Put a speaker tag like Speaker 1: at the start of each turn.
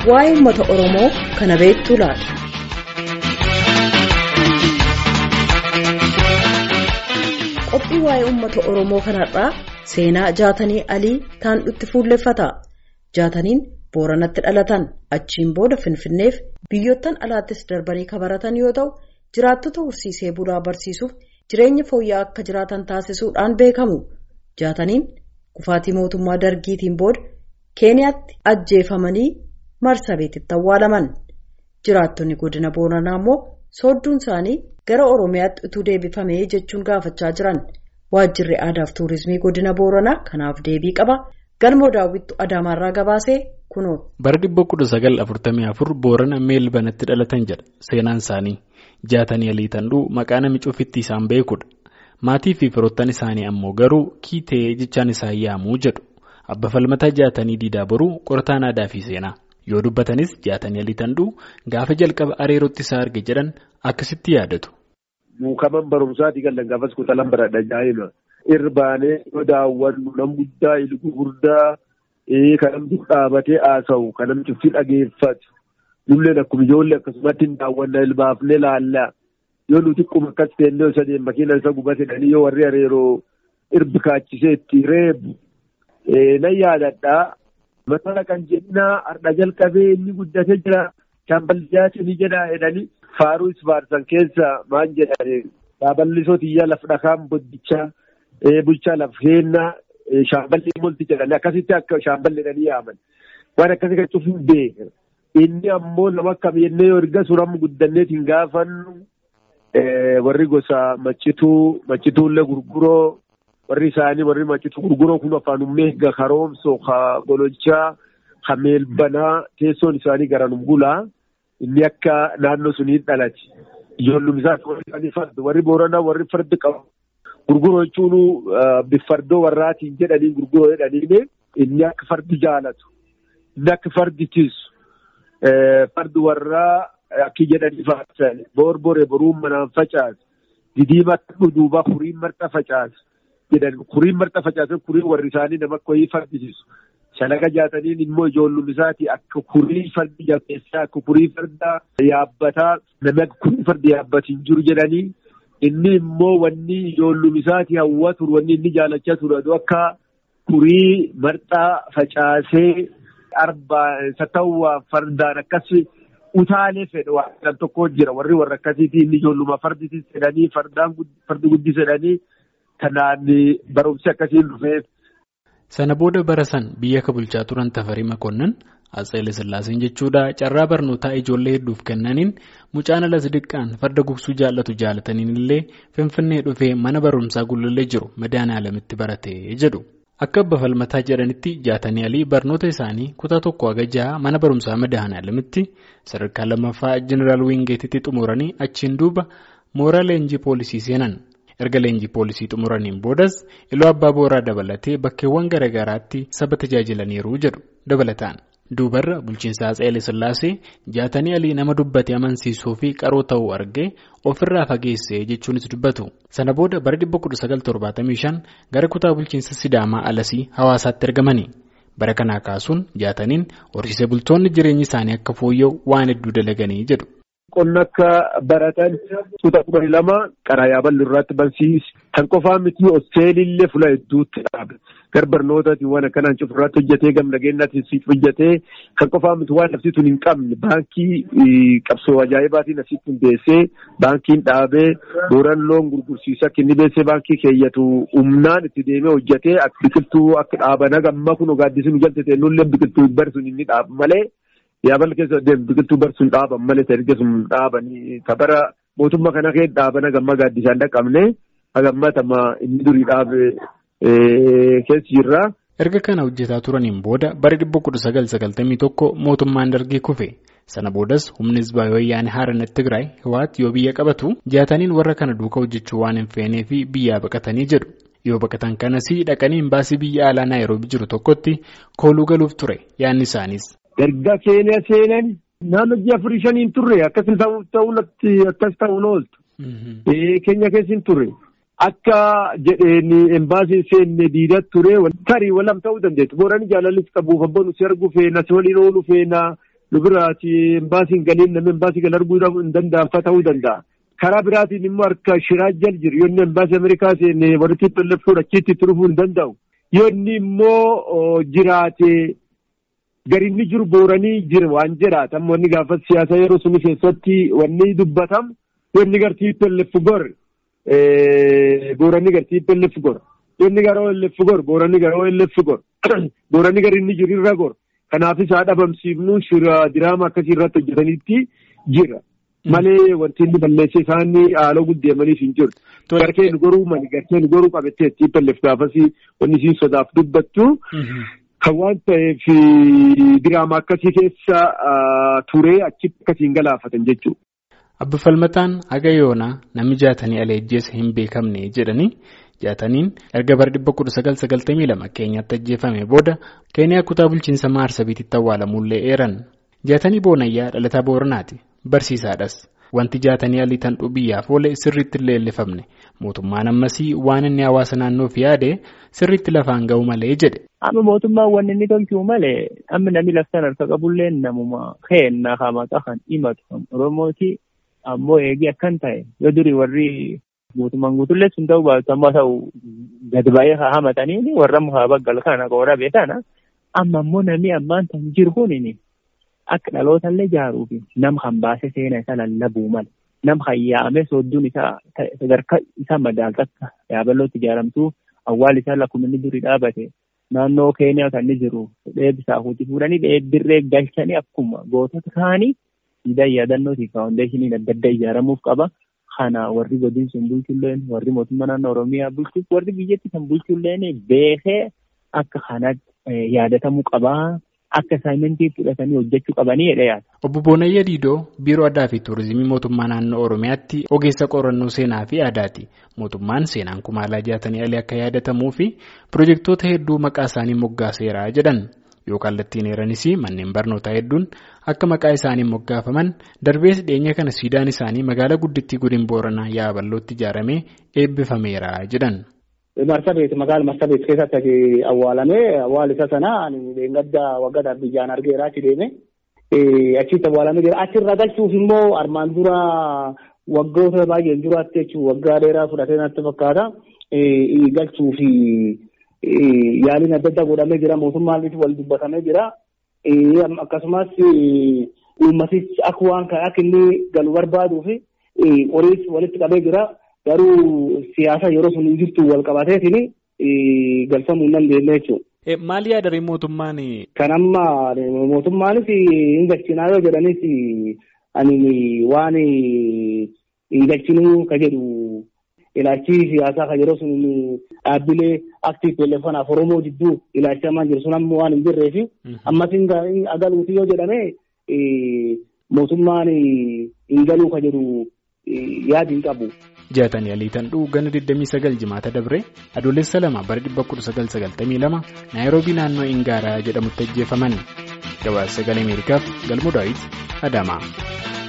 Speaker 1: waa'ee uummata Oromoo kana beektuu laata? Qophii waa'ee uummata Oromoo kanarraa seenaa jaatanii alii taandhutti fuulleffata. Jaataniin Booranatti dhalatan achiin booda Finfinneef biyyoottan alaattis darbanii kabaratan yoo ta'u jiraattota horsiisee bulaa barsiisuuf jireenya fooyya'aa akka jiraatan taasisuudhaan beekamu. Jaataniin kufaatii mootummaa dargiitiin booda keeniyaatti ajjeefamanii marsabeetitti awwaalaman. Jiraattonni godina Booranaa immoo soodduun isaanii gara Oromiyaatti utuu deebifamee jechuun gaafachaa jiran. Waajjirri aadaa fi tuurizimii godina Booranaa kanaaf deebii qaba. Galmoo daawwittu Adaamaarraa gabaasee kunoo.
Speaker 2: Bara dhibba kudha sagal afurtamii afur Boorana Meelbanatti dhalatan jedha seenaan isaanii. Jaatanii alii tandhuu maqaa namicha ofitti isaan beekudha. Maatii fi firoottan isaanii ammoo garuu kiitee jechaan isaan yaamuu jedhu. Abba falmataa jaatanii diidaa boruu qorataan aadaa fi seenaa. Yoo dubbatanis jaatanii alii tandhuu gaafa jalqaba areerootti isaa arge jedhan akkasitti yaadatu.
Speaker 3: Muukaman barumsaati galan gaafas kutalan baradha jaa'ima. Irbaanee yoo daawwannu nam guddaa ilgu guddaa kan namni dhaabatee haasa'u kan namni cufti dhageeffatu. Nulleen akkuma ijoollee akkasumatti hin daawwanna ilbaafnee laalla. Yoo nuti quma akkas teennee isa deemma makiina isa gubatedhanii yoo warri areeroo irbi kaachisee itti reebu. Nan yaadadhaa. Mataa kan jennaa har'a jalqabee inni guddatee jira. Shaamballiyaati ni jedha jedhanii faaruu isfaarsan keessa maal jedhani dhaaballisoo xiyyaa laf dhakaan boddichaa bulchaa laf heennaa shaamballi molti jedhanii akkasitti akka shaamballi jedhanii yaaman. Waan akkasii kan cufuun beeka. Inni ammoo nama akkam jennee yoo erga suuraan guddanneetiin gaafannu warri gosa maccituu maccituullee gurguroo warri isaanii warri maccituu gurguroo kun afaan ummeegga karoomsoo ka gololchaa ka meelbanaa teessoon isaanii garanum bulaa inni akka naannoo sunii dhalate ijoollum isaati warri farda warri booranaa warri fardi qabu gurguroo jechuun biffardoo warraatiin jedhanii gurguroo jedhaniin inni akka fardi jaalatu inni akka fardi tiisu fardi warraa akki jedhanii faarsan boorboree boruun manaan facaasu didiima duuba kuriin marxa facaasu jedhan kuriin marxa facaasan kuriin warri isaanii nama akka wayii fardisiisu. Shalaga jaataniin immoo ijoollum isaati akka kurii fardi jabeessaa akka kurii farda yaabbataa namni akka kurii fardi yaabbatiin jiru jedhanii inni immoo wanni ijoollum isaati hawwatu wanni inni jaalachaa ture akka kurii marxaa facaasee arbaa satawwaa fardaan akkas utaalee fedhe waan tokko jira warri warra akkasiitii inni ijoolluma farditis jedhanii fardaan fardi guddis jedhanii kanaan barumsi akkasiin dhufeef.
Speaker 2: Sana booda bara san biyya ka bulchaa turan Tafarii Makonnan Atseelee Sillaaseen jechuudha carraa barnootaa ijoollee hedduuf kennaniin mucaan alas diqqaan farda gugsuu jaallatu jaalataniin illee Finfinnee dhufee mana barumsaa gullallee jiru madaana alamitti baratee jedhu. Akka abba falmataa jedhanitti jaatanii alii barnoota isaanii kutaa tokko haga jaha mana barumsaa madaana alamitti sadarkaa lammaffaa jeneraal Wiingeetitti xumuranii achiin duuba mooraa leenjii poolisii seenan. erga leenjii poolisii xumuraniin boodas iloo abbaa booraa dabalatee bakkeewwan garaagaraatti saba tajaajilaniiru jedhu dabalataan duubarra bulchiinsa Atseelee Sillaasee jaatanii alii nama dubbate amansiisuu fi qaroo ta'uu argee ofirraa fageessee jechuunis dubbatu sana booda bara 1975 gara kutaa bulchiinsa Sidaamaa Alasii hawaasaatti ergamani bara kanaa kaasuun jaataniin horsiisee bultoonni jireenyi isaanii akka fooyya'u waan hedduu dalaganii jedhu.
Speaker 3: Qonna akka baratan tuuta kudhanii lama karaa yaaballi irratti barsiisi. Kan qofaa miti hosteelillee fuula hedduutti dhaabe. Gar barnootaatiin waan akkanaan cufurraatti hojjetee gam nageenyaatiin siif hojjetee kan qofaa miti waan nafti tun hin qabne baankii qabsoo ajaa'ibaatiin asitti hundeessee baankiin dhaabee booran loon gurgursiisa akka inni beessee baankii keeyyatu humnaan itti deemee hojjetee biqiltuu akka dhaabana gamma kun gaaddisni jaltete nullee biqiltuu barsuun inni dhaabu malee. Yaaballi keessa deemu biqiltuu barsuun dhaaban malee erga sun dhaabanii kabara mootummaa kana keessa dhaabana gamma gaaddisaan dhaqabne hagammatama inni durii dhaabe keessi jirra.
Speaker 2: Erga kana hojjetaa turaniin booda bara dhibba kudha sagal sagaltamii tokko mootummaan dargii kufe sana boodas humni hizbaa wayyaanee haarana Tigraay Hiwaat yoo biyya qabatu jaataniin warra kana duukaa hojjechuu waan hin feenee fi biyyaa baqatanii jedhu. Yoo baqatan kanas dhaqanii imbaasii biyya alaa Naayiroobii jiru tokkotti kooluu galuuf ture yaadni isaanis.
Speaker 3: Erga keenya seenan naannoo ji'a afurii shaniin turre akkas ta'uun akkas ta'uun ooltu. Keenya keessa hin turre. Akka jedheen embaasiin seenne diidaa ture tarii walam ta'uu dandeettu. Boorani jaalallis qabuuf abboon si arguu feena si waliin ooluu feena nu biraati embaasiin galiin namni embaasii gal arguu hin danda'anfa ta'uu danda'a. Karaa biraatiin immoo harka shiraa jal jiru yoo inni embaasii Ameerikaa seenne walitti tollefuun achitti itti dhufuu hin danda'u. Yoo inni immoo jiraate gari inni jiru booranii jira waan jedhaatan wanni gaafa siyaasa yeroo suni keessatti wanni dubbatamu yoo inni gartii tollefu gor booranii gartii tollefu gor. Yoo inni gara ollefu gor booranii gara ollefu gor booranii gari inni jiru irra gor. Kanaafis haa dhabamsiifnu shira diraama akkasii irratti hojjetanitti jira. Malee wanti inni balleessee isaanii haaloo guddeemaniif hin jiru. Garkeen goruu mali garkeen goruu qabattee ittiin balleef gaafasii wanni isiin sodaaf dubbattu. Kan waan ta'eef diraama akkasii keessa turee achitti akkasiin galaafatan jechuudha.
Speaker 2: Abbi Falmataan haga yoonaa namni jaatanii aleejjeessa hin beekamne jedhanii jaataniin erga bara dhibba kudha sagal sagaltamii lama keenyatti ajjeefame booda keeniyaa kutaa bulchiinsa maarsabiititti awwaalamuullee eeran. Jaatanii boonayyaa dhalataa booranaati. Barsiisaadhas. Wanti jaatanii alii tan biyyaaf oole sirriitti illee leellifamne mootummaan ammasii waan inni hawaasa naannoof yaade sirriitti lafaan ga'u malee jedhe.
Speaker 4: Amma mootummaan wanni inni tolchuu malee amma namni laftaan harka qabullee namuma keennaa hamaxa kan himatu Oromooti ammoo eegee akkan ta'e yoo durii warri mootummaan guutullee sun ta'uu baatu ammoo ta'u gad ba'ee haa hamatanii warra mukaa baggal kana qoora beekana amma ammoo namni ammaan tan jiru kunini akka dhalootallee jaaruu fi nam kan baasee seena isa lallabuu mala nam kan yaa'ame soodduun isaa sadarkaa isaa madaaltakka yaaballootti ijaaramtuu awwaal isaa lakkuma inni durii dhaabate naannoo keeniyaa kan inni jiru dheebisaa hojii fuudhanii dheebbirree galchanii akkuma gootota kaanii siidaa yaadannootii faawundeeshiniin adda addaa ijaaramuuf qaba. Kana warri godin sun bulchulleen warri mootummaa naannoo Oromiyaa bulchuuf warri biyyatti kan bulchulleen beekee akka kanatti yaadatamuu qabaa. Akka asaayimentii fudhatanii hojjechuu qabanii jedhee yaada.
Speaker 2: Obbo Boonayyaa Diidoo Biiroo Aadaa fi Turizimii Mootummaa Naannoo Oromiyaatti ogeessa qorannoo seenaa fi aadaati. Mootummaan seenaan kumaalaa jaatanii alii akka yaadatamuu fi pirojektoota hedduu maqaa isaanii moggaaseera jedhan. Yoo kallattiin heeranis manneen barnootaa hedduun akka maqaa isaanii moggaafaman darbees dhiyeenya kana siidaan isaanii magaalaa guddittii godina booranaa yaaballootti ijaaramee eebbifameera jedhan.
Speaker 5: Marsabeet magaala Marsabeet keessatti awwaalamee awwaal isa sana gadda waggaadhaaf biyyaan argeera achi deeme achitti awwaalamee jira achirra galchuuf immoo armaan dura waggoota baay'een duraatti jechuun waggaa dheeraa fudhatee natti fakkaata galchuuf yaaliin adda addaa godhamee jira mootummaan wal dubbatamee jira akkasumas uummatichi akka waan akka inni galu barbaaduu fi horiis walitti qabee jira. garuu siyaasa yeroo sun hin jirtu wal qabateetiin galfamuu hin dandeenye jechuudha.
Speaker 2: Maal yaadari mootummaan?
Speaker 5: Kan amma mootummaanis hin galchinaa yoo jedhanis ani waan hin galchinuu ka jedhu ilaalchi siyaasaa ka yeroo sun dhaabbilee aktiif teleefoonaaf Oromoo jidduu ilaalchamaa jiru sun ammoo waan hin jirreef ammas hin agaluuti yoo jedhame mootummaan hin galuu ka jedhu yaadi hin qabu.
Speaker 2: jaatanii aliitan dhuu gana 29 jimaata dabre adoolessa lama bara 1992 naayiroobii naannoo ingaaraa jedhamutti ajjeefaman gabaasa sagalee ameerikaaf galmoo daawit adamaa.